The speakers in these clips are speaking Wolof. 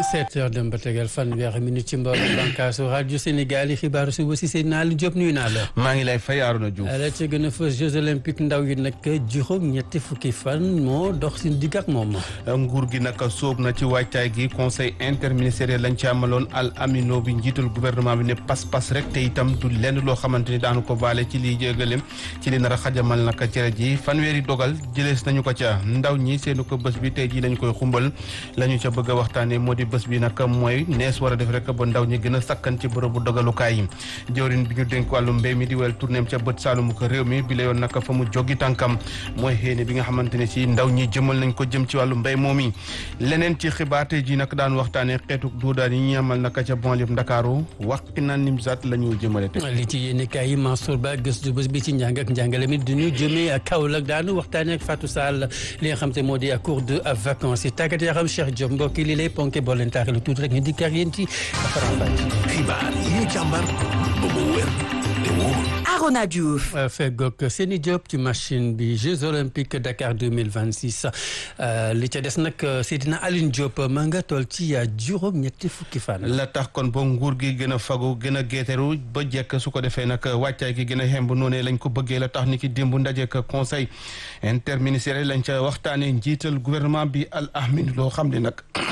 sept heures dem ba tegal fanweeri minute ci mboolem bànqaasu rajo Sénégal yi xibaaru suba si seen naa lu Diop nuyu naa la. maa ngi lay fay Arouna Diouf. la ca gën a fës Jeux olympiques ndaw yi nag juróom ñetti fukki fan moo dox si digg ak moom. nguur gi nag sóob na ci wàccaay gi conseil interministériel lañ ci amaloon al amino bi njiital gouvernement bi ne pas-pas rek te itam du lenn loo xamante ni daanu ko baale ci liy jégalem ci li nar a xajamal nag cere ji fanweeri dogal jëlees nañu ko ca ndaw ñi seenu ko bés bi tey jii lañ koy xumbal la ñu ca bëgg a waxtaanee moo di bés bi nag mooy nees war a def rek ba ndaw ñi gën a sakkan ci bërëbu dogalukaay yi jawrin bi ñu dénk wàllu mbéy mi di wel tournéem ca bët saalumu ko réew mi bi la yoon nag fa mu joggi tànkam mooy xéene bi nga xamante ne si ndaw ñi jëmal nañ ko jëm ci wàllu mbéy moom yi leneen ci xibaar tey ji nag daan waxtaanee xeetu duudaan yi ñu amal naka ca banlieue Ndakaaru waqi na nimsaat la ñu jëmale te li ci yéen kaay yi Mansour Ba gëstu bés bi ci njàng ak njàngale mi duñu jëmee ak Kaolack daanu waxtaanee ak Fatou Sall li nga xam te moo di cours de vacances yi tàggat yaram Cheikh Diop mbokk yi li lay ponké boo leen taaxee lu tuuti rek ñu di kar yéen ci xibaar yi ñu càmbar ba mu wér te wóor Arona Diouf. Feggoog Seni Diop ci machine bi Jeux olympiques Dakar 2026 li ca des nag Seydina Aline Diop ma nga toll ci juróom ñetti fukki fan. la tax kon ba nguur gi gën a fagu gën a géeteru ba jekk su ko defee nag wàccaay gi gën a xemb noonu lañ ko bëggee la tax ni ki démb ndajeek conseil interministériel lañ ca waxtaanee njiital gouvernement bi al ahmin loo xam ne nag.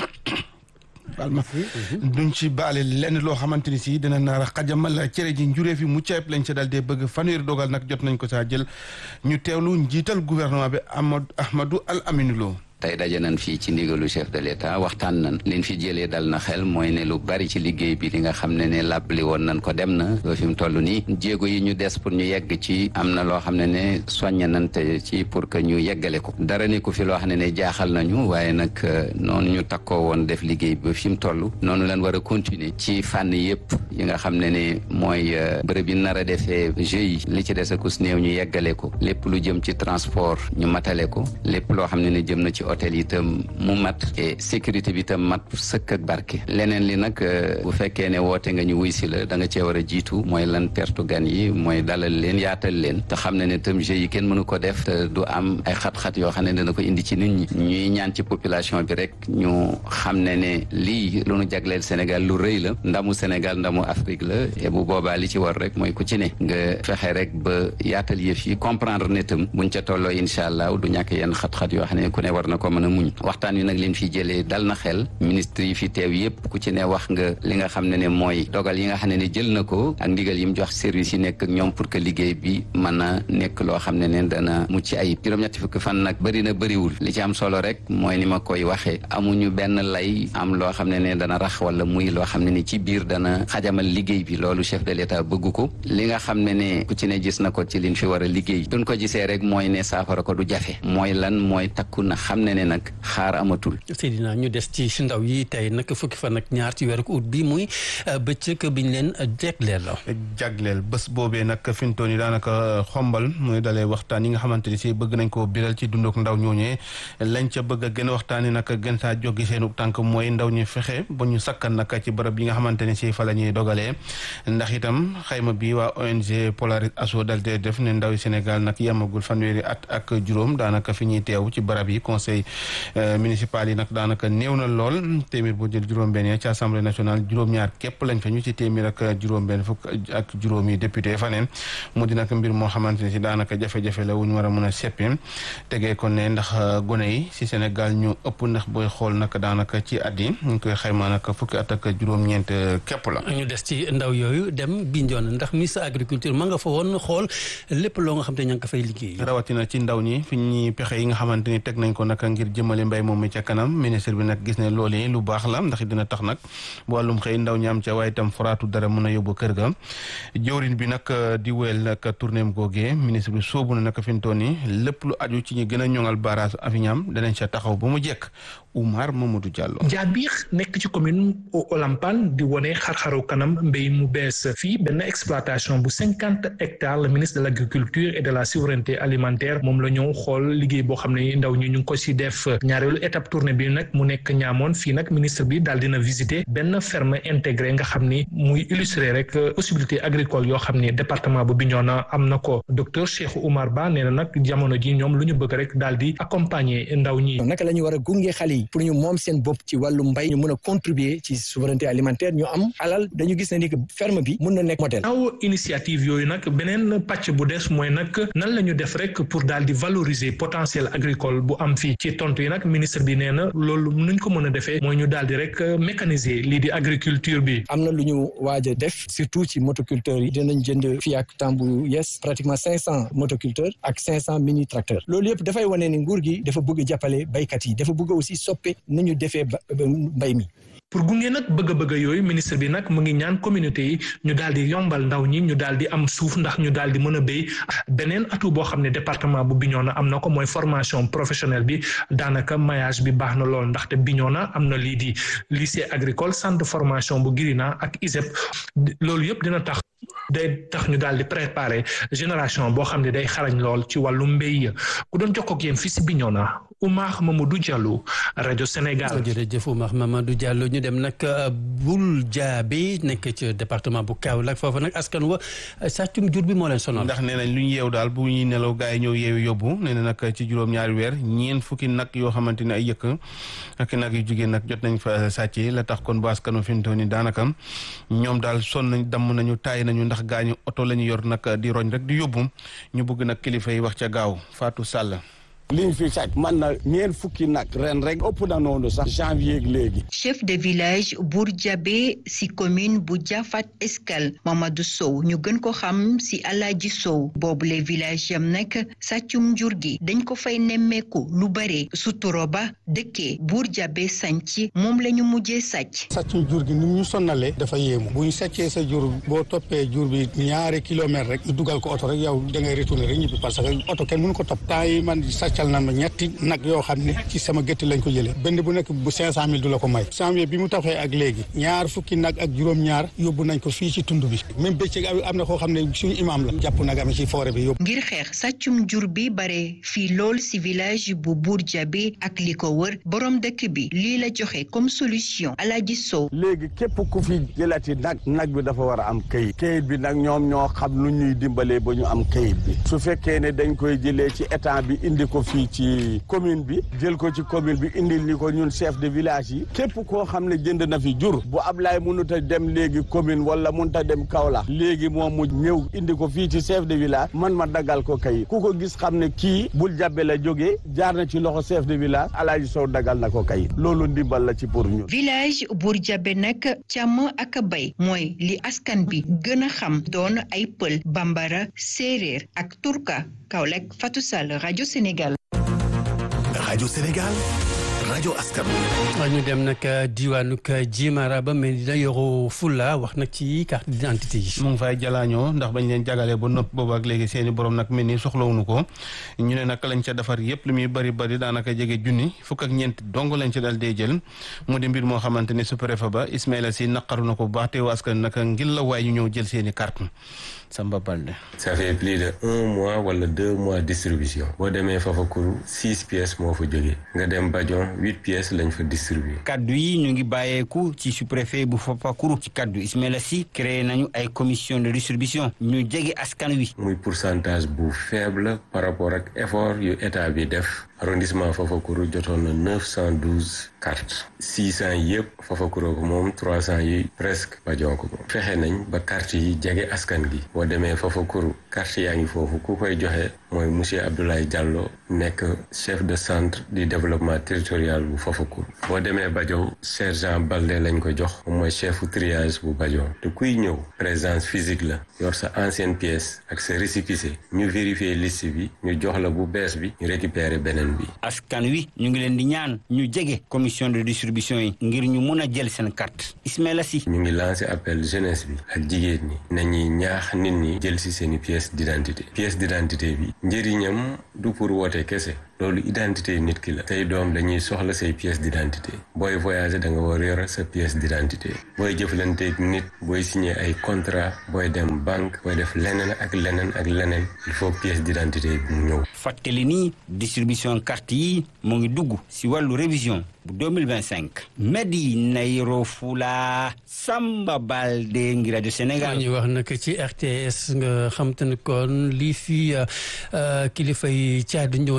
balma duñ ci baale lenn loo xamante ni si dina naar a xajamal cere ji njuree fi mu ceeb lañ ca dal dee bëgg fanweeri dogal nag jot nañ ko saa jël ñu teewlu njiital gouvernement bi Amadou Ahmadou Al Aminou Lo tey daje nañ fii ci ndigalu chef de l'état waxtaan nañ liñ fi jëlee dal na xel mooy ne lu bari ci liggéey bi li nga xam ne ne làbbali woon nañ ko dem na ba fi mu toll nii jéego yi ñu des pour ñu yegg ci am na loo xam ne ne soññ nañ te ci pour que ñu yeggale ko dara ni ku fi loo xam ne ne jaaxal nañu waaye nag noonu ñu takkoo woon def liggéey bi ba fi mu toll noonu lañ war a continuer ci fànn yëpp yi nga xam ne ne mooy bërëb yi nar a defee jeux yi li ci des akus néew ñu yeggale ko lépp lu jëm ci transport ñu matale ko lépp loo xam ne ne jëm na ci hôtel yi itam mu mat et sécurité bi itam mat sëkk ak barke leneen li nag bu fekkee ne woote nga ñu wuy si la da nga cee war a jiitu mooy lan tertu gan yi mooy dalal leen yaatal leen te xam ne ne itam jeux yi kenn mënu ko def te du am ay xat-xat yoo xam ne dana ko indi ci nit ñi ñuy ñaan ci population bi rek ñu xam ne ne lii lu nu jagleel Sénégal lu rëy la ndamu Sénégal ndamu Afrique la et bu boobaa li ci war rek mooy ku ci ne nga fexe rek ba yaatal yëf yi comprendre ne itam buñ ca tolloo incha allah du ñàkk yenn xat-xat yoo xam ne ku ne war na ko mën a muñ waxtaan wi nag leen fi jëlee dal na xel ministre yi fi teew yépp ku ci ne wax nga li nga xam ne ne mooy dogal yi nga xam ne ne jël na ko ak ndigal yi mu jox service yi nekk ak ñoom pour que liggéey bi mën a nekk loo xam ne ne dana mucc ayib juróom-ñetti fukki fan nag bëri na bëriwul li ci am solo rek mooy ni ma koy waxee amuñu benn lay am loo xam ne ne dana rax wala muy loo xam ne ne ci biir dana xajamal liggéey bi loolu chef de l'état bëgg ko li nga xam ne ne ku ci ne gis na ko ci liñ fi war a liggéey duñ ko gisee rek mooy ne saafara ko du jafe mooy lan mooy takku na xam ne ne nag xaar amatul. Seydina ñu des ci ndaw yi tey nag fukki fan ak ñaar ci weeru ut bi muy bëccëg biñ leen jagleel la. jagleel bés boobee nag fi mu toll nii daanaka xombal muy dalee waxtaan yi nga xamante ni si bëgg nañ koo biral ci dunduk ndaw ñooñee lañ ca bëgg a gën a waxtaanee nag gën saa jógi seenu tànk mooy ndaw ñu fexe ba ñu sakkan nag ci bërëb yi nga xamante ni si fa la ñuy dogalee ndax itam xayma bi waa ONG Polaris Asso dal dee def ne ndaw yi Sénégal nag yemagul fanweeri at ak juróom daanaka fi ñuy teew ci barab yi conseil municipal yi nag daanaka néew na lool téeméer boo jël juróom-benn ci assemblée nationale juróom-ñaar képp lañ fa ñu ci téeméer ak juróom-benn fukk ak juróomi député fa neen mu di nag mbir moo xamante ne si daanaka jafe-jafe la wu ñu war a mën a seppi tegee ko ne ndax gone yi si Sénégal ñu ëpp ndax booy xool nag daanaka ci at yi ñu koy xaymaa nag fukki at ak juróom-ñeent képp la. ñu des ci ndaw yooyu dem Bignona ndax ministre agriculture ma nga fa woon xool lépp loo nga xam te ña nga ko fay liggéey. rawatina ci ndaw ñi fi ñuy pexe yi nga xamante ni teg nañ ko nag ngir jëmale mbay moom mi ca kanam ministre bi nag gis ne loolu yi lu baax la ndax dina tax nag bu wàllum xëy ndaw ñi am ca waaye itam foraatu dara mën a yóbbu kër ga jëwrin bi nag di wéyal nag tournéem googee ministre bi soobu na nag fi mu toll nii lépp lu aju ci ñu gën a ñoŋal barrage Avignam danañ ca taxaw ba mu jekk Oumar Mamadou Diallo. Jaabiir nekk ci commune Olampan di wone xar-xaru kanam mbéy mu bees fii benn exploitation bu cinquante hectares le ministre de l' agriculture et de la souveraineté alimentaire moom la ñëw xool liggéey boo xam ne ndaw ñi ñu ngi ko si def ñaareelu étape tournée bi nag mu nekk ñaamoon fii nag ministre bi daal dina visiter benn ferme intégré nga xam ni muy illustrer rek possibilité agricole yoo xam ni département bu Bignona am na ko docteur Cheikh Oumar Ba nee na nag jamono ji ñoom lu ñu bëgg rek daal di accompagner ndaw ñi. naka la ñu war a gunge xale yi yi pour ñu moom seen bopp ci wàllu mbay ñu mën a contribuer ci souveraineté alimentaire ñu am alal dañu gis ne ni que ferme bi mën na nekk modèle. aw initiative yooyu nag beneen pàcc bu des mooy nag nan la ñu def rek pour daal di valoriser potentiel agricole bu am fii ci tontu yi nag ministre bi nee na loolu nuñ ko mën a defee mooy ñu daal di rek mécaniser lii di agriculture bi. am na lu ñu waaj a def surtout ci motoculteurs yi dinañ jënd fii ak temps bu yes pratiquement cinq cent motoculteurs ak cinq cent mini tracteurs loolu yëpp dafay wane ni nguur gi dafa bëgg jàppale baykat yi dafa bëgg aussi soppe ni ñu defee mbay mi. pour gunge nag bëgg-bëgg yooyu ministre bi nag mu ngi ñaan communauté yi ñu daal di yombal ndaw ñi ñu daal di am suuf ndax ñu daal di mën a béy beneen atout boo xam ne département bu Bignona am na ko mooy formation professionnelle bi daanaka maillage bi baax na lool ndaxte Bignona am na lii di lycée agricole centre de formation bu Girina ak ISEP loolu yëpp dina tax day tax ñu daal di préparer génération boo xam ne day xarañ lool ci wàllu mbéy ku doon jokkoo ak yéen fii si Bignona Oumar Mamadou Diallo rajo Sénégal. jërëjëf Oumar Mamadou Diallo ñu dem nag bul jaabi nekk ci département bu Kaolack foofu nag askan wa sàccum jur bi moo leen sonal. ndax nee nañ lu ñu yeew daal bu ñuy nelaw gaa yi ñëw yeewu yóbbu nee na nag ci juróom-ñaari weer ñeent fukki nag yoo xamante ne ay yëkk ak nag yu jigéen nag jot nañ fa sàcc la tax kon bu askanu fi mu toll nii daanaka ñoom daal sonn nañ damm nañu taay nañu ndax gaañu oto la ñu yor nag di roñ rek di yóbbu ñu bëgg nag kilifa yi wax ca gaaw Fatou Sall. liñ fi sàcc man na ñeent fukki nag ren rek ëpp na noonu sax janvier léegi. chef de village Bour Diabé si commune bu Jafat Escale Mamadou Sow ñu gën ko xam si Alaaji Sow boobule village yam nag sàccum jur gi dañ ko fay nemmeeku lu bare suturo ba dëkkee Bour Diabé sànc moom la ñu mujjee sàcc. sàccum jur gi ni ñu sonnalee dafa yéemu bu ñu sàccee sa jur boo toppee jur bi ñaari kilomètre rek dugal ko oto rek yow da ngay retourner rek ñibbi parce que oto kenn mënu ko topp temps yi man cal na ma ñetti nag yoo xam ne ci sama gétt lañ ko jëlee benn bu nekk bu cinq cent mille du la ko may janvier bi mu taxee ak léegi ñaar fukki nag ak juróom-ñaar yóbbu nañ ko fii ci tund bi même bëccëg am na koo xam ne suñu imam la jàpp nag am ci forêt bi yóbbu ngir xeex sàccum jur bi bare fii lool si village bu Bour Diabé ak li ko wër borom dëkk bi lii la joxe comme solution Alaaji Sow léegi képp ku fi jëlati nag nag bi dafa war a am kayit kayit bi nag ñoom ñoo xam lu ñuy dimbalee ba ñu am kayit bi su fekkee ne dañ koy jëlee ci état bi indi ko fii ci commune bi jël ko ci commune bi indil ni ko ñun chef de village yi képp koo xam ne jënd na fi jur bu Ablaye mënut a dem léegi commune wala mënut a dem Kaolack léegi moom mu ñëw indi ko fii ci chef de village man ma daggal ko kayit ku ko gis xam ne kii bul jàbbe la jógee jaar na ci loxo chef de village Alaaji Sow daggal na ko kayit loolu ndimbal la ci pour ñun. village Bour Diabé nag càmm ak bay mooy li askan bi gën a xam doon ay pël bambara séeréer ak turka Kaolack Fatou Sall rajo Sénégal. rajo Sénégal rajo askan ñu dem nag diwaanu Jimara ba mais dina yoroo Fula wax nag ci carte d'identité yi. mu ngi fay jalaañoo ndax bañ leen jagalee ba nopp boobu ak léegi seeni borom nag mel ni soxlawuñu ko ñu ne nag lañ ca defar yëpp li muy bari bari daanaka jege junni fukk ak ñeent dong lañ ci dal dee jël mu di mbir moo xamante ne sous-préfet ba Ismaïla Sy naqaru na ko bu baax teewu askan nag ngir la waay ñu ñëw jël seeni carte Samba Balde. ça fait plus de un mois wala deux mois distribution boo demee Fafakuru six pièces moo fa jógee nga dem Badion huit pièces lañ fa distribué. kaddu yi ñu ngi bàyyeeku ci sous-préfet bu Fafakuru ci kaddu Ismaïla Sy créé nañu ay commission de distribution ñu jege askan wi. muy pourcentage bu faible par rapport ak effort yu état bi def arrondissement Fafakuru jotoon na neuf cent douze cartes six cent yëpp Fafakuru ko moom trois cent yi presque Badion ko moom fexe nañ ba carte yi jege askan gi. boo demee Fafakuru carte yaa ngi foofu ku koy joxe mooy monsieur Abdoulaye Diallo nekk chef de centre du développement territorial bu Fafakuru boo demee Badion sergent Balde lañ ko jox moom mooy chefu triage bu Badion te kuy ñëw présence physique la yor sa ancienne pièce ak sa récépissé ñu vérifier liste bi ñu jox la bu bees bi ñu récupérer beneen bi. askan wi ñu ngi leen di ñaan ñu jege commission de distribution yi ngir ñu mun a jël seen carte Ismaïla Sy. ñu ngi lancé appel jeunesse bi ak jigéen ñi nañuy ñaax nit ñi jël ci seeni pièce d'identité pièce d'identité bi njëriñam du pour woote kese loolu identité nit ki la say doom dañuy soxla say pièce d'identité booy voyager da nga war yor sa pièce d'identité booy jëflanteeg nit booy signer ay contrat booy dem banque booy def leneen ak leneen ak leneen il faut pièce d'identité bi mu ñëw fàttali ni distribution carte yi mu ngi dugg ci wàllu révision bu 2025 Medina Yoro Fula Samba Balde ngi rajo Sénégal ñu wax nag ci RTS nga xam te ne kon lii fi kilifa yi caadu ñëw nemmee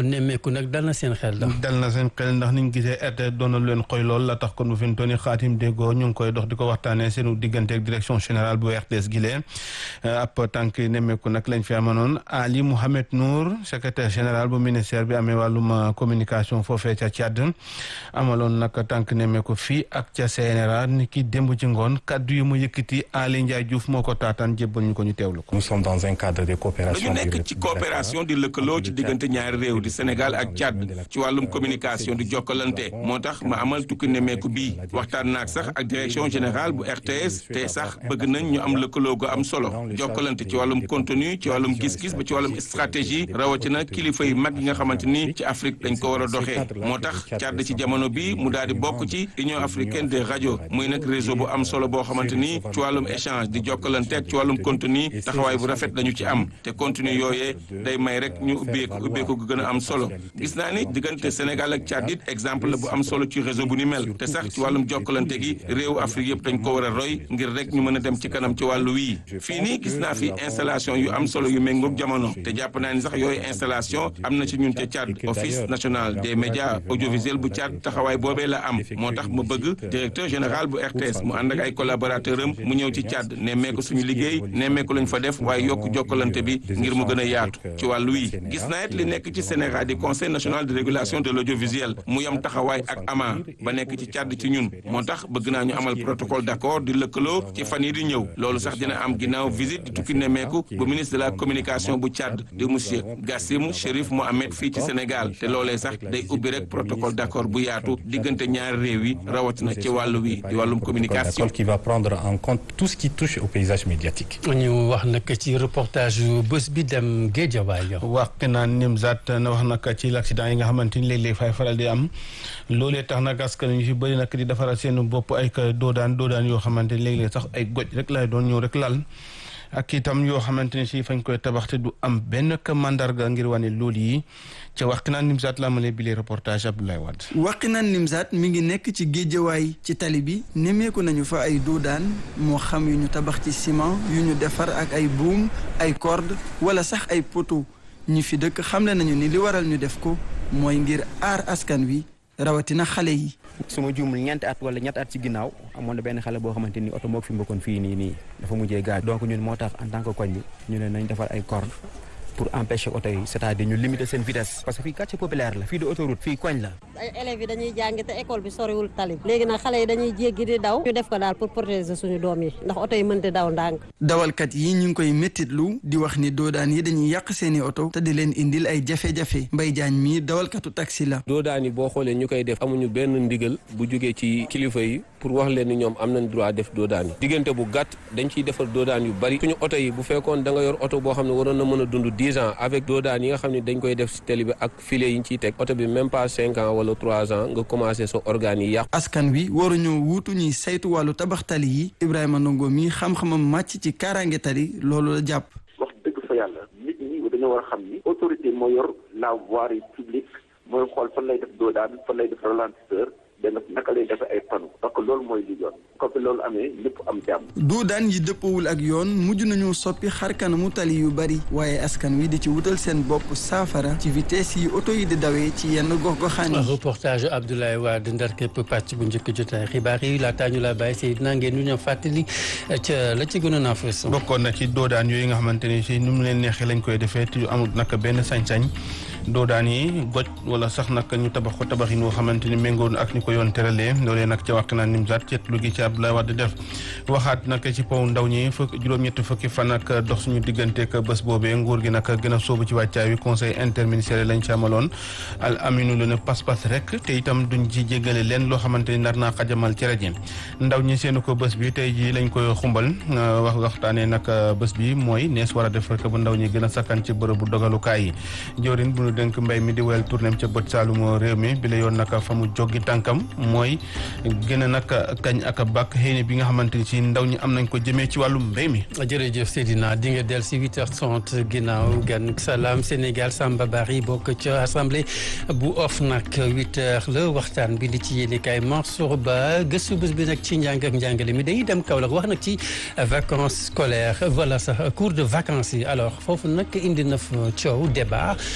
nemmeeku nag dal na seen xel la. dal na seen xel ndax niñ gisee RTS doon na leen xoy lool la tax kon bu fi mu toll nii xaatim déggoo ñu ngi koy dox di ko waxtaanee seenu diggante ak direction générale bu RTS gi lee ab tànk nemmeeku nag lañ fi amanoon Ali Mouhamed Nour secrétaire général bu ministère bi amee wàllum communication foofee ca Tchad amaloon nag tànk nemmeeku fii ak ca CNRA ni ki démb ci ngoon kaddu yi mu yëkkati Ali Ndiaye Diouf moo ko taataan jébbal ñu ko ñu teewlu ko. nous sommes dans un cadre de coopération. dañu nekk ci coopération di lëkkaloo ci diggante ñaari réew di Sénégal ak Tchad ci wàllum communication di jokkalante moo tax ma amal tukki nemmeeku bii waxtaan naag sax ak direction générale bu RTS te sax bëgg nañ ñu am lëkkaloo gu am solo jokkalante ci wàllum contenu ci wàllum gis-gis ba ci wàllum stratégie rawatina kilifa yu mag yi nga xamante ni ci Afrique dañ ko war a doxee moo tax Tchad ci jamono bi mu daal di bokk ci Union africaine des radios muy nag réseau bu am solo boo xamante ni ci wàllum échange di jokkalante ak ci wàllum contenu taxawaay bu rafet dañu ci am te contenu yooyee day may rek ñu ubbeeku ubbeeku gu gën a am solo gis naa ni diggante Sénégal ak Tchad it exemple la bu am solo ci réseau bu ni mel te sax ci wàllum jokkalante gi réewu Afrique yëpp dañ ko war a roy ngir rek ñu mën a dem ci kanam ci wàllu wii fii nii gis naa fi installation yu am solo yu méngoog jamono te jàpp naa ni sax yooyu installation am na ci ñun ca Tchad office national des médias audiovisuels bu Tchad taxawaay boobee la am moo tax ma bëgg directeur général bu RTS mu ànd ak ay collaborateur am mu ñëw ci Tchad nemmeeku suñu liggéey nemmeeku lañ fa def waaye yokk jokkalante bi ngir mu gën a yaatu ci wàllu wii gis naa it li nekk ci Sénégal di conseil national de régulation de l'audiovisuel mu yam taxawaay ak ama ba nekk ci Tchad ci ñun moo tax bëgg naa ñu amal protocole d'accord di lëkkaloo ci fan yi di ñëw loolu sax dina am ginnaaw visite di tukki nemmeeku bu ministre de la communication bu Tchad di monsieur Gassim Chérif Mohamed fii ci Sénégal te loolee sax day ubbi rek protocole d'accord bu yaatu diggante ñaari réew yi rawatina ci wàllu wi di wàllum communication. qui va prendre en compte tout ce qui touche au paysage médiatique. ñu wax nag ci reportage bés bi dem Guédiawaye. wax naan Nimzat na wax nag ci l'accident yi nga xamante ni léeg-léeg fay faral di am loolee tax nag askan ñu fi bëri nag di defaral seen bopp ay doodaan doodaan yoo xamante ni léeg-léeg sax ay goj rek lay doon ñëw rek lal. ak itam yoo xamante ni si fañ koy tabax te du am benn mandarga ngir wane loolu yi ca Wakhinane Nimzatt la amalee bile reportage Abdoulaye Wade. Wakhinane Nimzatt mi ngi nekk ci géejawaay ci tali bi nemmeeku nañu fa ay doodaan moo xam yu ñu tabax ci ciment yu ñu defar ak ay buum ay corde wala sax ay poteau ñi fi dëkk xamle nañu ni li waral ñu def ko mooy ngir aar askan wi rawatina xale yi. su ma juumul ñeenti at wala ñetti at ci ginnaaw amoon na benn xale boo xamante ni oto moo fi mbokkoon fii nii nii dafa mujjee gaañ donc ñun moo tax en tant que koñ bi ñu ne nañ defar ay corde pour empêcher oto yi c'est-à-dire ñu limiter seen vitesse parce que fii quartier populaire la fii di autoroute fii koñ la ay élèves yi dañuy jàng te école bi soriwul tali léegi nag xale yi dañuy jéggi di daw ñu def ko daal pour protéger suñu doom yi ndax oto yi mënte daw ndànk dawalkat yi ñu ngi koy méttitlu di wax ni doodaan yi dañuy yàq seeni oto te di leen indil ay jafe-jafe Mbay Jaañ mii dawalkatu taxi la doodaan yi boo xoolee ñu koy def amuñu benn ndigal bu jógee ci kilifa yi pour wax leen ni ñoom am nañ droit def doodaan yi diggante bu gàtt dañ ciy defar doodaan yu bari suñu oto yi bu fekkoon da nga yor oto boo xam ne waroon na mën a dund dix ans avec doodaan yi nga xam ne dañ koy def si télé bi ak filet yi ñu ciy teg oto bi même pas cinq ans wala trois ans nga commencé sa organes yi yàqu askan wi waruñoo wuutu ñuy saytu wàllu tabax tali yi Ibrahima Ndongo mi xam-xamam màcc ci kaaraange tali loolu la jàpp wax dëgg fa yàlla nit ñi dañoo war a xam ni autorité moo yor la voirie publique mooy xool fan lay def doodaan fan lay def ralentisseur dana naka lay defee ay panneaux parce que loolu mooy li yoon comme que loolu amee lépp am jàmm. doodaan yi dëppawul ak yoon mujj nañu soppi xar kanamu tali yu bari waaye askan wi di ci wutal seen bopp saafara ci vitesse yi oto yi di dawee ci yenn gox-goxaan yi. reportage Abdoulaye Wade ndar képp pàcc bu njëkk jotaay xibaar yi laataa ñu la bàyyi Seydina ngeen ñu ñëw fàttali ca la ci gënoon a fës. bokkoon na ci doodaan yooyu nga xamante ni si nu mu leen neexee lañ koy defee te amul nag benn sañ-sañ. doodaan yi goj wala sax nag ñu tabax ko tabaxin woo xamante ni méngoon ak ni ko yoon teralee loolee nag ca Wakhinane Nimzatt ceet lu gi ci Abdoulaye Wade def waxaat nag ci paw ndaw ñi fukk juróom-ñetti fukki fan ak dox suñu digganteek bés boobee nguur gi nag gën a sóobu ci wàccaay wi conseil interministériel lañ ci amaloon al aminu lu ne pas-pas rek te itam duñ ci jéggale leen loo xamante ni nar naa xajamal ci rajo ndaw ñi seenu ko bés bi tey jii lañ koy xumbal wax waxtaanee nag bés bi mooy nees war a def rek bu ndaw ñi gën a sakkan ci bërëbu dogalukaay yi jawrin bu ñu dénk mbay mi di wel tournéem ca bët saalumo réew mi bi la yoon nag fa mu joggi tànkam mooy gën a nag kañ ak bàkk xëy na bi nga xamante ni si ndaw ñi am nañ ko jëmee ci wàllum mbéy mi jërëjëf Seydina di nga del si 8h30 ginnaaw gan salaam Sénégal Samba Bari bokk ca assemblée bu OFNAC 8h la waxtaan bi li ci yéene kaay Mansour Ba gëstu bés bi nag ci njàng ak njàngale mi dañuy dem Kaolack wax nag ci vacances scolaires voilà sax cours de vacances yi alors foofu nag indi na fa coow débat ndax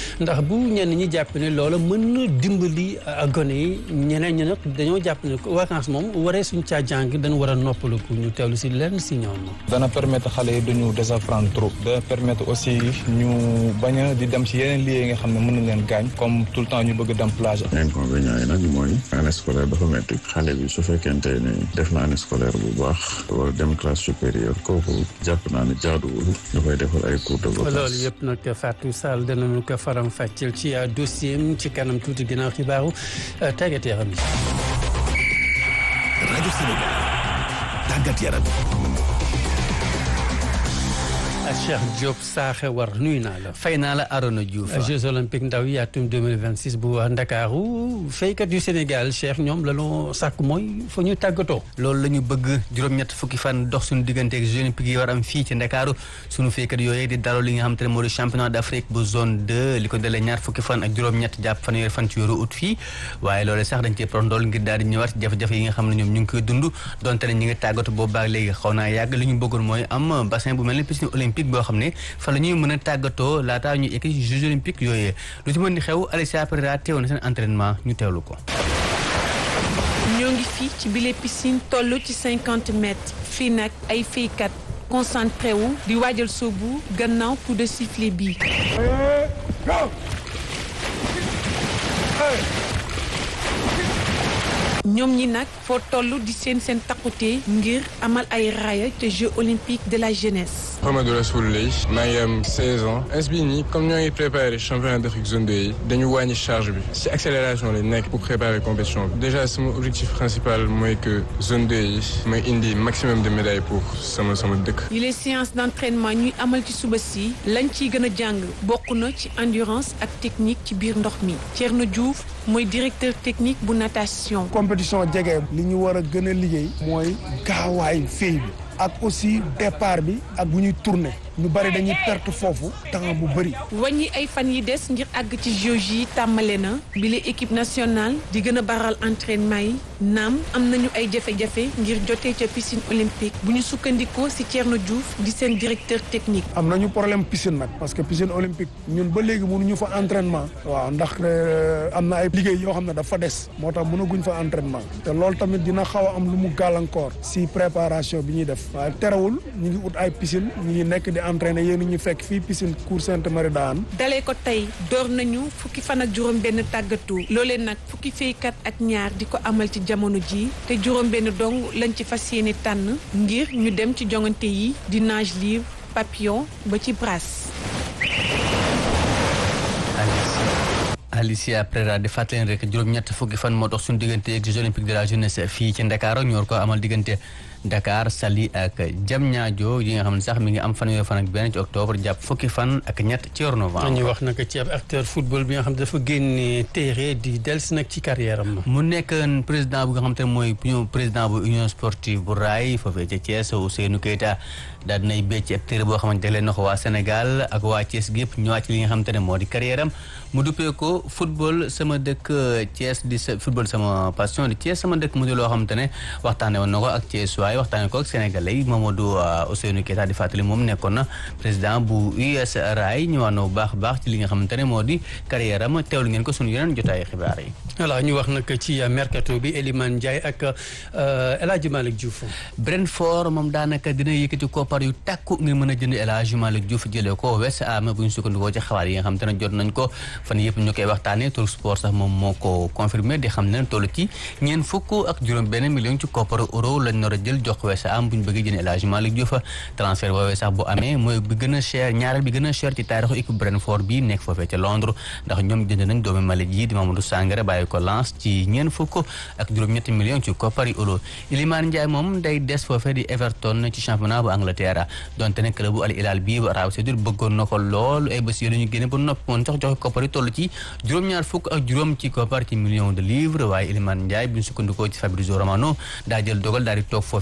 boobu ñenn ñi jàpp ne loola mën na dimbali gone yi ñeneen ñi nag dañoo jàpp ne vacances moom waree suñ caa jàng dañu war a noppalu pour ñu teewlu si lenn si ñoom. dana permettre xale yi duñu désapprendre trop. dana permettre aussi ñu bañ a di dem si yeneen lieux yi nga xam ne mën nañ leen gaañ comme tout le temps ñu bëgg dem plage. inconvénient yi nag mooy année scolaire dafa métti xale bi su fekkente ne def na année scolaire bu baax wala dem classe supérieure kooku jàpp naa ne jaaduwul ñu koy defal ay cours de vacances. loolu yëpp nag Fatou Sall danañu ko faram fàcceel ci dossier ci kanam tuuti ginnaaw xibaaru tàggat yaram yi. rajo Sénégal tàggat yaram. Cheikh Diop Saaxe war nuyu naa la. fay naa la Arona Diouf. Jeux olympiques ndaw yi atum 2026 bu Ndakaaru faykat yu Sénégal Cheikh ñoom la ñu sàkk mooy fa ñu tàggatoo. loolu la ñu bëgg juróom-ñett fukki fan dox suñu diggante ak Jeux olympiques yi war am fii ci Ndakaaru suñu faykat yooyu di daloo li nga xam te ne moo di championnat d'Afrique bu zone 2 li ko dalee ñaar fukki fan ak juróom-ñett jàpp fanweeri fan ci weeru ut fii waaye loolu sax dañ cee prondool ngir daal di ñëwaat jafe-jafe yi nga xam ne ñoom ñu ngi koy dund donte ne ñi ngi tàggatu boobu baag léegi xaw naa yàgg li ñu bëggoon mooy am bassin bu mel ni piscine olympique boo xam ne fa la ñuy mën a tàggatoo laataa ñuy egg ci Jeux olympiques yooyu lu ci mën di xew Alicia Pereira teewoon na seen entraînement ñu teewlu ko. ñoo ngi fii ci bile piscine toll ci cinquante mètres fii nag ay feykat concentré wu di waajal soobu gannaaw coup de sifflet bi. ñoom ñi nag foo toll di seen seen takkute ngir amal ay raaya te Jeux olympiques de la jeunesse. Mamadou Rassoul Lay maa ngi am 16 ans ins bii nii comme ñoo ngi préparé championnat d'Afrique zone 2 yi dañu wàññi charge bi ci accélération lañ nekk pour préparer compétition bi déjà sama objectif principal mooy que zone 2 yi mooy indi maximum de médailles pour sama sama dëkk. yi les séances d'entraînement ñuy amal ci suba si lañ ciy gën a jàng bokk na ci endurance ak technique ci biir ndox mi Thierno Diouf mooy directeur technique bu natation. compétition jege li ñu war a gën a liggéey mooy gaawaayu fey bi ak aussi départ bi ak bu ñuy tourner ñu bari dañuy perte foofu temps bu bëri. wàññi ay fan yi des ngir àgg ci Jeux yi tàmbale na bile équipe nationale di gën a baral entraînement yi naam am nañu ay jafe-jafe ngir jotee ca piscine olympique bu ñu sukkandikoo ci Thierno Diouf di seen directeur technique. am nañu problème piscine nag parce que piscine olympique ñun ba léegi mënuñu fa entraînement. waaw ndax am na ay liggéey yoo xam ne dafa des moo tax mënaguñ fa entraînement te loolu tamit dina xaw a am lu mu gàllankoor ci préparation bi ñuy def waaye terewul ñu ngi ut ay piscine ñu ngi nekk di entraîné yéen ñu fekk fii piscine Cour Sainte-Marie daan dalee ko tey door nañu fukki fan ak juróom benn tàggatu loolee nag fukki feykat ak ñaar di ko amal ci jamono ji te juróom benn dong lañ ci fas yéene tànn ngir ñu dem ci jongante yi di nage libre papillon ba ci brasse Alicia Pereira di fàttali rek juróom-ñett fukki fan moo dox suñu diggante ak Jeux olympiques de la jeunesse fii ci Dakar ñu war ko amal diggante Dakar Saly ak Diamniadio yi nga xam ne sax mi ngi am fanweeri fan ak benn ci octobre jàpp fukki fan ak ñett ci weeru novembre. ñu wax nag ci ab acteur football bi nga xam ne dafa génne téere di dellusi nag ci carrière am. mu nekk président bu nga xam te ne mooy président bu union sportive bu raay foofee ca Thiès Ousseynou Keita daal dinay bécc ab téere boo xamante ne na ko waa Sénégal ak waa Thiès gépp ñëwaat ci li nga xam te ne moo di carrière am mu duppee ko football sama dëkk Thiès di sa football sama passion di Thiès sama dëkk mu di loo xamante ne waxtaanee woon na ko ak Thiès waaye waxtaanee ko ak Sénégalais yi Mamadou Ousseynou Keita di fàttali moom nekkoon na président bu US Rail ñëwaat na bu baax a baax ci li nga xamante ne moo di carrière am teewlu ngeen ko sunu yeneen jotaayu xibaar yi. voilà ñu wax nag ci mercato bi Elimane Ndiaye ak El Hadj Malick Diouf. Brentford moom daanaka dina yëkkati koppar yu takku ngir mën a jënd El Hadj Malick Diouf jëlee ko West Ham bu ñu sukkandikoo ci xabaar yi nga xamante ne jot nañ ko fan yëpp ñu koy waxtaanee Talk Sport sax moom moo ko confirmé di xam ne toll ci ñeent fukk ak juróom benn million ci kopparu euro lañ nar a jël jox West Ham bu ñu bëggee jënd El Hadj Malick Diouf transfert boobee sax bu amee mooy bi gën a cher ñaareel bi gën a cher ci taarixu équipe Brentford bi nekk foofee ca Londres ndax ñoom jënd nañ doomi Malick yi di Mamadou Sangaré bàyyi ko Lens ci ñeent fukk ak juróom-ñetti million ci koppari euro Iliman Ndiaye moom day des foofee di Everton ci championnat bu Angleterre donte ne club bu Al Hilal bii bu Arabie Saoudite bëggoon na ko lool ay bés yi ñu génne ba noppi woon sax joxe koppar yi toll ci juróom-ñaar fukk ak juróom ci koppar ci million de livres waaye Iliman Ndiaye bi ñu sukkandikoo ci Fabrizio Romano daa jël dogal daal di toog foofee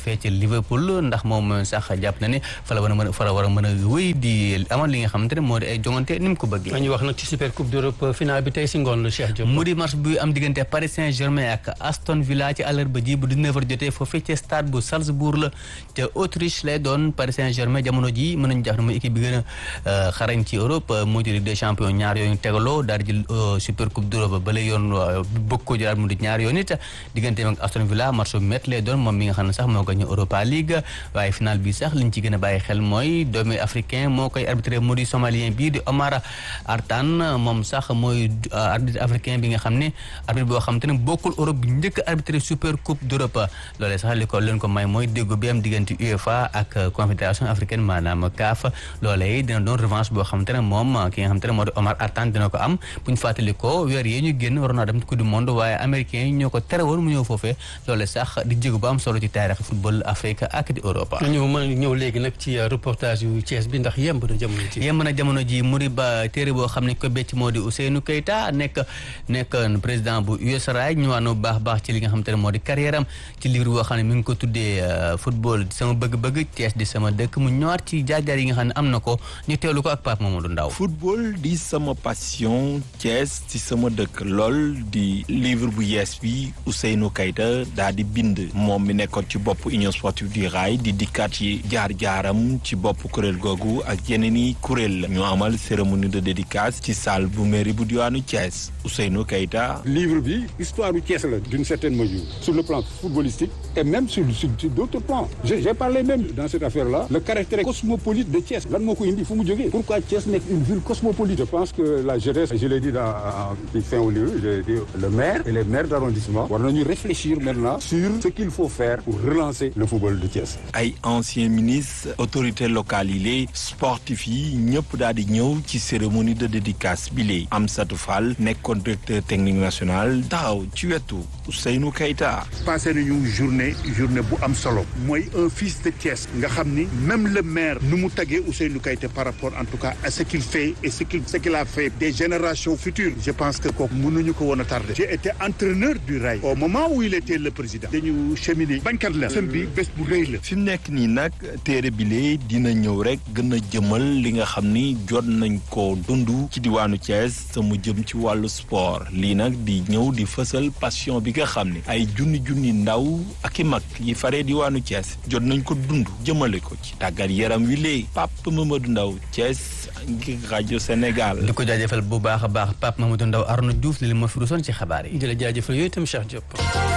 foofee ci Liverpool ndax moom sax jàpp na ne fa la war a mën a fa la war a mën a wéy di amal li nga xamante ne moo di ay jongante ni mu ko bëggee. ñu wax nag ci super coupe d'Europe finale bi tey si ngoon la Cheikh Diop. mu di match bu am diggante Paris Saint-Germain ak Aston Villa ci àllarba ji bu 19h jotee foofee ci stade bu Salzbourg la te Autriche lay doon Paris Saint-Germain jamono ji mën nañu jàpp ne mooy équipe bi gën a xarañ ci Europe moo di Ligue des champions ñaar yooyu tegaloo daal di jël super coupe d'Europe ba lay yoon bëgg ko jëlaat mu di ñaar yoon it diggante ak Aston Villa match bu métti lay doon moom mi nga xam ne sax moo gagné Europa League waaye final bi sax liñ ci gën a bàyyi xel mooy doomi africain moo koy arbitré moo di somalien bii di Omar Artan moom sax mooy arbitre africain bi nga xam ne arbitre boo xam te ne bokkul Europe bi njëkk arbitré super coupe d'Europe loolee sax li ko leen ko may mooy déggo bi am diggante UEFA ak confédération africaine maanaam CAF loolee dina doon revanche boo xam te ne moom ki nga xam te ne moo di Omar Artan dina ko am bu ñu fàttali ko weer yee ñu génn waroon naa dem coupe du monde waaye américains yi ñoo ko tere woon mu ñëw foofee loolee sax di jéego bu am solo ci taarix football Afrique ak di Europe. ñu mën a ñëw léegi nag ci reportage yu Thiès bi ndax yemb na jamono ji. yemb na jamono ji muri ba téere boo xam ne ko becc moo di Ousseynou Keita nekk nekk président bu USAID ñëwaat na bu baax baax ci li nga xam te ne moo di carrière am ci livre boo xam ne mi ngi ko tuddee football di sama bëgg-bëgg Thiès di sama dëkk mu ñëwaat ci jaar-jaar yi nga xam ne am na ko ñu teewlu ko ak Pape Mamadou Ndaw football di sama passion Thiès ci sama dëkk lool di livre bu yees bi Ousseynou Keita daa di bind moom mi nekkoon ci bopp Union sportive du rail di dikkaat ci jaar-jaaram ci bopp kuréel googu ak yeneen i kuréel la ñu amal cérémonie de dédicace ci salle bu mairie bu diwaanu Thiès Ousseynou Keita livre bi histoire du Thiès la d'une certaine mesure sur le plan footballistique et même sur sur, sur d'autres plans j'ai parlé même dans cette affaire-là le caractère cosmopolite de Thiès lan moo ko indi fu mu jógee pourquoi Thiès nekk une ville cosmopolite je pense que la jeunesse je l'ai dit dans ci fin au livre j'ai dit le maire et les maires d'arrondissement war nañu réfléchir maintenant sur ce qu'il faut faire pour relancer le football de Thiès ay anciens ministres autorités locales yi lée sportifs yi ñëpp daal di ñëw ci cérémonie de dédicace bi lée Amsatou Fall nekkoon directeur technique national taxaw ci wetu Ousseynou Keita passé nañu journée journée bu am solo mooy un fils de Thiès nga xam ni même le maire nu mu taggee Ousseynou Keita par rapport en tout cas à ce qu'il fait et ce qu'il ce qu'il a fait des générations futures je pense que kooku mënuñu ko woon a tardé j'ai été entraîneur du rail au moment où il était le président dañu cheminer bañkat la sën bi bés bu rëy la fi mu nekk nii nag téere bile dina ñëw rek gën a jëmal li nga xam ni jot nañ ko dund ci diwaanu Thiès sa mu jëm ci wàllu sport lii nag di ñëw di fësal passion bi nga xam ne ay junni junni ndaw ak i mag yi faree diwaanu Thiès jot nañ ko dund jëmale ko ci tàggat yaram wi léegi Pape Mamadou Ndaw Thiès ngir rajo Sénégal. di ko jaajëfal bu baax a baax Pape Mamadou Ndaw Arnaud Diouf li ma fi rusoon ci xabaar yi. di la jaajëfal yooyu itam Cheikh Diop.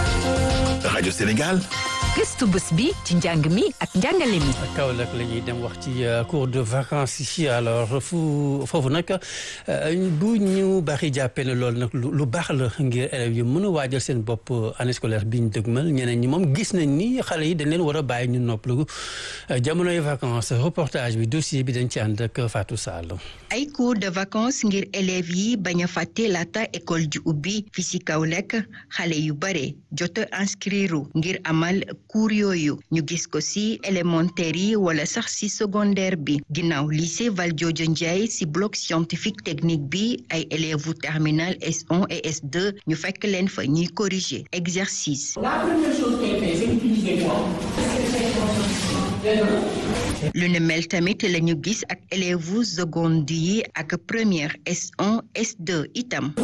rajo Sénégal. gëstu bés bi ci njàng mi ak njàngale mi. Kaolack la ñuy dem wax ci cours de vacances yi alors fu foofu nag bu ñu baaxee jàppee ne loolu nag lu baax la ngir élèves yi mën a waajal seen bopp année scolaire bi ñu dëgmal ñeneen ñi moom gis nañ ni xale yi dañ leen war a bàyyi ñu noppalu jamonoy vacances reportage bi dossier bi dañ ci ànd ak Fatou Sall. ay cours de vacances ngir élèves yi bañ a fàtte laata école ji ubbi fi si Kaolack xale yu bare jot a inscrire ngir amal. cours yooyu ñu gis ko ci élémentaire yi wala sax ci secondaire bi ginnaaw lycée Valdiodio Ndiaye ci bloc scientifique technique bi ay élèves u terminal S1 et S2 ñu fekk leen fa ñuy corriger exercice. La première chose qu'elle fait, c'est utiliser quoi lu ne mel tamit la ñu gis ak élèves seconde yi ak première S1 S2 itam.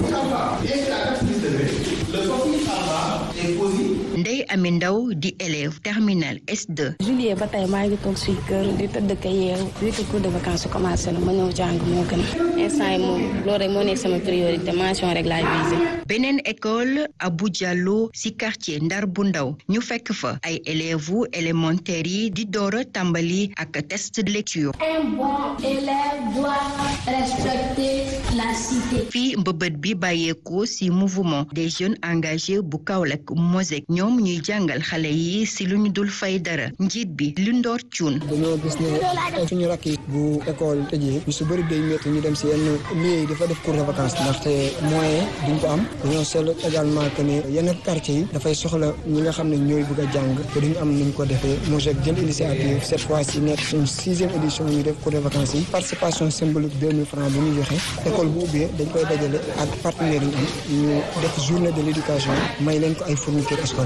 Ndey Ami Ndaw di élève terminal S2. juillet ba tey maa ngi toog suy kër di tëdd ka yeewu huit cours de vacances su commencé na ma ñëw jàng moo gën instant yi moom loolu rek moo nekk sama priorité mention rek laay visé. beneen école Abou Diallo ci quartier Ndar bu ndaw ñu fekk fa ay élèves élémentaires yi di door a tàmbali ak test de lecture. Un bon élève doit respecter la cité. fii mbëbët bi bàyyeekoo ci mouvement des jeunes engagés bu Kaolack Mosek ñoom ñuy jàngal xale yi ci lu ñu dul fay dara njiit bi lu ndoor cuun. dañoo gis ne suñu rakk yi bu école tëjee ñu su bëri day métti ñu dem ci yenn lieu yi dafa def cours de vacances ndaxte moyen duñ ko am dañoo seetlu également que ne yenn quartier yi dafay soxla ñi nga xam ne ñooy bëgg a jàng te duñu am nuñ ko defee Mosek jël initiative cette fois ci nekk suñ sixième édition ñu def cours de vacances yi participation symbolique deux mille francs bu ñu joxe école bu ubbee dañ koy dajale ak partenaires yi am ñu def journée de l'éducation may leen ko ay fournitures scolaires Aliou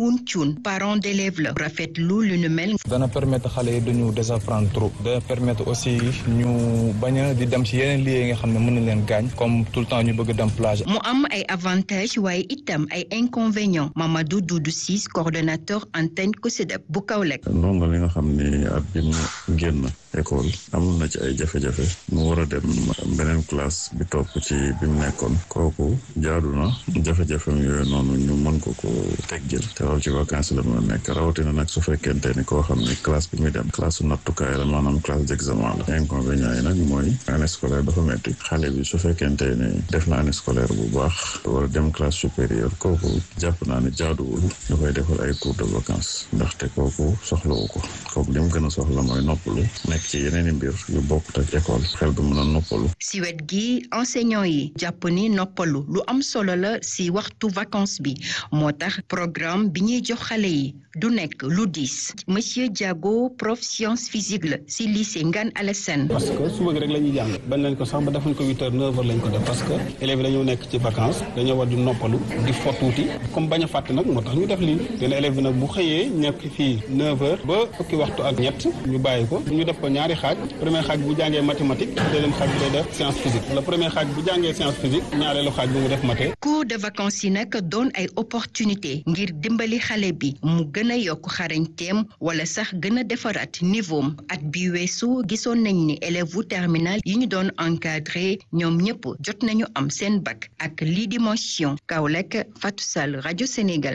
Alioune Thioune parent d'élève la rafetlu lu nu mel. dana permettre xale yi duñu désapprendre trop dana permettre aussi ñu bañ a di dem ci yeneen lieux yi nga xam ne mën nañ leen gaañ comme tout le temps ñu bëgg dem plage. mu am ay avantages waaye itam ay inconvénients Mamadou Doudou Ciss coordonnateur antenne COSYDEP bu Kaolack. ndongo li nga xam ni at bi mu génn école amul na ci ay jafe-jafe mu war a dem beneen classe bi topp ci bi mu nekkoon kooku jaadu na jafe-jafem yooyu noonu ñu mën ko ko teggil te loolu ci vacances la mën a nekk rawatina nag su fekkente ni koo xam ni classe bi muy dem classe su nattukaay la maanaam classe d'examen la inconvénient yi nag mooy année scolaire dafa metti xale bi su fekkente ni def na année scolaire bu baax war a dem classe supérieure kooku jàpp naa ne jaaduwul ñu koy defal ay cours de vacances ndaxte kooku soxlawu ko kooku li mu gën a soxla mooy noppalu nekk ci yeneen i mbir yu bokkut ak école xel du mën a noppalu si wet gi enseignant yi jàpp ni noppalu lu am solo la si waxtu vacances bi moo tax programme bi ñuy jox xale yi du nekk lu diis monsieur Diago prof science physique la si lycée Ngane Alassane parce que suba gi rek la ñuy jàng bañ lañ ko sax ba defuñ ko huit heures neuf heures lañ ko def parce que élèves yi dañoo nekk ci vacances dañoo war di noppalu di fo tuuti comme bañ a fàtte nag moo tax ñu def lii dina élève bi nag bu xëyee nekk fii neuf heures ba fukki waxtu ak ñett ñu bàyyi ko ñu def ko ñaari xaaj premier xaaj bu jàngee mathématique deuxième xaaj bi day def science physique le premier xaaj bu jàngee science physique ñaareelu xaaj bi mu def mathé cours de vacances yi nag doon ay opportunité ngir dimbali xale bi mu gën a yokk xarañteem wala sax gën a defaraat niveau at bi weesu gisoon nañ ni élève wu terminal yi ñu doon encadré ñoom ñëpp jot nañu am seen bac ak lii di mention Kaolack Fatou Sall rajo Sénégal.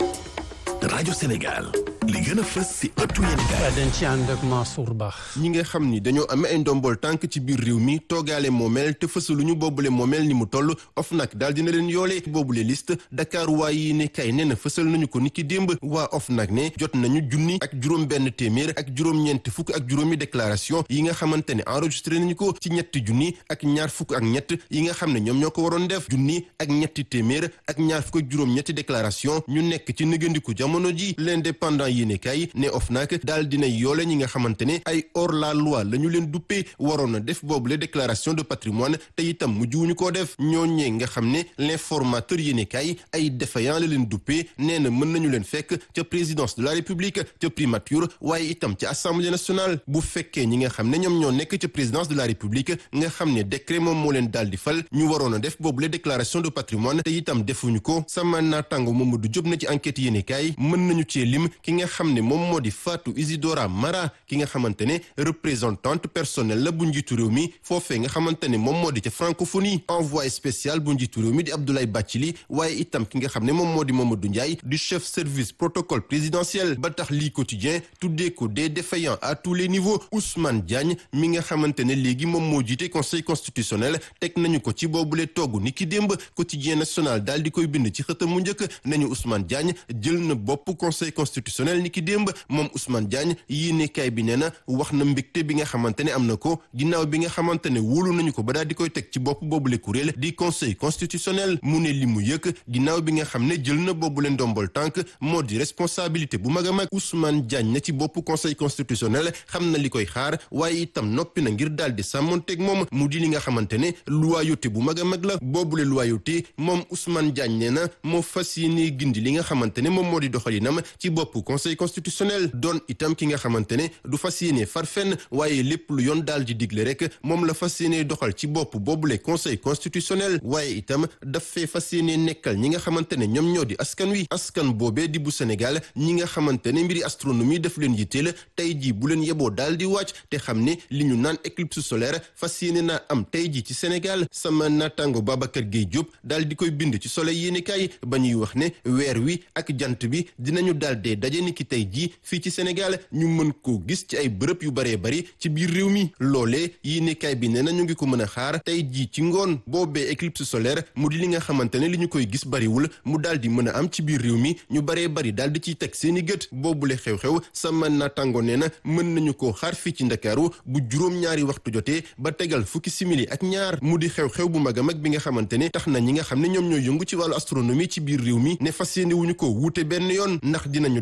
rajo Sénégal li gën a fës si ëttu yéenekaay dañ ci ànd ak Mansour Ba. ñi nga xam ni dañoo amee ay ndombol tànk ci biir réew mi toogaale moomeel te fësaluñu boobule moomeel ni mu toll OFNAC daal dina leen yoole boobule liste Dakar waa yi ne kay nee na fësal nañu ko niki démb waa OFNAC ne jot nañu junni ak juróom benn téeméer ak juróom-ñeent fukk ak juróomi déclaration yi nga xamante ne enregistré nañu ko ci ñetti junni ak ñaar fukk ak ñett yi nga xam ne ñoom ñoo ko waroon def junni ak ñetti téeméer ak ñaar fukk ak juróom-ñetti déclaration ñu nekk ci nëgëndiku jamono ji l'indépendant yéene kay ne OFNAC daal dina yoole ñi nga xamante ne ay hors la loi la ñu leen duppee waroon na def boobule déclaration de patrimoine te itam mujjuwuñu koo def ñooñee nga xam ne l'informateur yéene kay ay défaillant la leen duppee nee na mën nañu leen fekk ca présidence de la république ca primature waaye itam ca assemblée nationale bu fekkee ñi nga xam ne ñoom ñoo nekk ca présidence de la république nga xam ne décret moom moo leen daal di fal ñu waroon a def boobule déclaration de patrimoine te itam defuñu ko sama naataango Mamadou Diop na ci enquête yéene kay mën nañu cee lim ki nga xam ne moom moo di Fatou Isidora Mara ki nga xamante ne représentante personnelle la bu njiitu réew mi foofee nga xamante ne moom moo di ca francophonie envoyé spécial bu njiitu réew mi di Abdoulaye Bathily waaye itam ki nga xam ne moom moo di Mamadou Ndiaye du chef service protocole présidentiel ba tax lii quotidien tuddee ko des défaillants à tous les niveaux Ousmane Diagne mi nga xamante ne léegi moom moo jiite conseil constitutionnel teg nañu ko ci boobule togg ni ki démb quotidien national daal di koy bind ci xëtam mu njëkk nañu Ousmane Diagne jël na bopp conseil constitutionnel ni ki démb moom Ousmane Diagne yéenekaay bi nee na wax na mbégte bi nga xamante ne am na ko ginnaaw bi nga xamante ne wóolu nañu ko ba daal di koy teg ci bopp boobule kuréel di conseil constitutionnel mu ne li mu yëkk ginnaaw bi nga xam ne jël na boobule ndombol tànk moo di responsabilité bu mag a mag Ousmane Diagne na ci bopp conseil constitutionnel xam na li koy xaar waaye itam noppi na ngir daal di sàmmonteeg moom mu di li nga xamante ne loyauté bu mag a mag la boobule loyauté moom Ousmane Diagne nee na moo fas yéene gindi li nga xamante ne moom moo di doxalinam ci bopp conseil constitutionnel doon itam ki nga xamante ne du fas yéene far fenn waaye lépp lu yoon daal di digle rek moom la fas yéene doxal ci bopp boobule conseil constitutionnel waaye itam daf fee fas yéene nekkal ñi nga xamante ne ñoom ñoo di askan wi askan boobee di bu Sénégal ñi nga xamante ne mbiri astronomie daf leen yitteel tey jii bu leen yeboo daal di wàcc te xam ne li ñu naan éclipse solaire fas yéene naa am tey jii ci Sénégal sama naataango Babacar Gueye Diop daal di koy bind ci soleil yéenekaay ba ñuy wax ne weer wi ak jant bi dinañu daal dee daje ni ki tey jii fii ci Sénégal ñu mën koo gis ci ay bërëb yu baree bari ci biir réew mi loolee yéenekaay bi nee na ñu ngi ko mën a xaar tey jii ci ngoon boobee éclipse solaire mu di li nga xamante ne li ñu koy gis bariwul mu daal di mën a am ci biir réew mi ñu baree bari daal di ciy teg seeni gët boobule xew-xew sama naataango nee na mën nañu koo xaar fii ci Ndakaaru bu juróom-ñaari waxtu jotee ba tegal fukki simili ak ñaar mu di xew-xew bu mag a mag bi nga xamante ne tax na ñi nga xam ne ñoom ñooy yëngu ci wàllu astronomie ci biir réew mi ne fas yéene wuñu ko wuute benn yoon ndax dinañu dem daje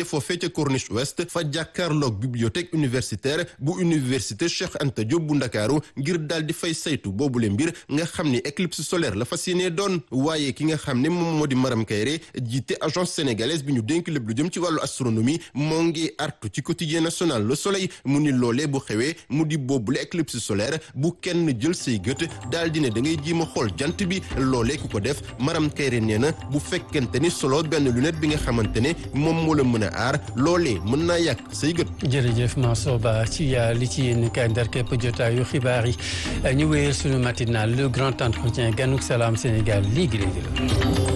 daje foofee ca Corniche Ouest fa jàkkaarloog bibliothèque universitaire bu université Cheikh Anta Diop bu Ndakaaru ngir daal di fay saytu boobule mbir nga xam ni éclipse solaire la fas yéenee doon waaye ki nga xam ne moom moo di Maram Kayre jiite agence sénégalaise bi ñu dénk lépp lu jëm ci wàllu astronomie moo ngi artu ci quotidien national Le Soleil mu ni loolee bu xewee mu di boobule éclipse solaire bu kenn jël say gët daal di ne da ngay jiima xool jant bi loolee ku ko def Maram Kayre nee na bu fekkente ni solo benn lunette bi nga xamante ne moom moo la mën a aar loolee mën naa yàq say gët. jërëjëf Mansour Ba ci li ci yéen kay ndar képp jotaayu xibaar yi ñu wéyal suñu matinal le grand entretien ganuk salaam Sénégal léegi léegi la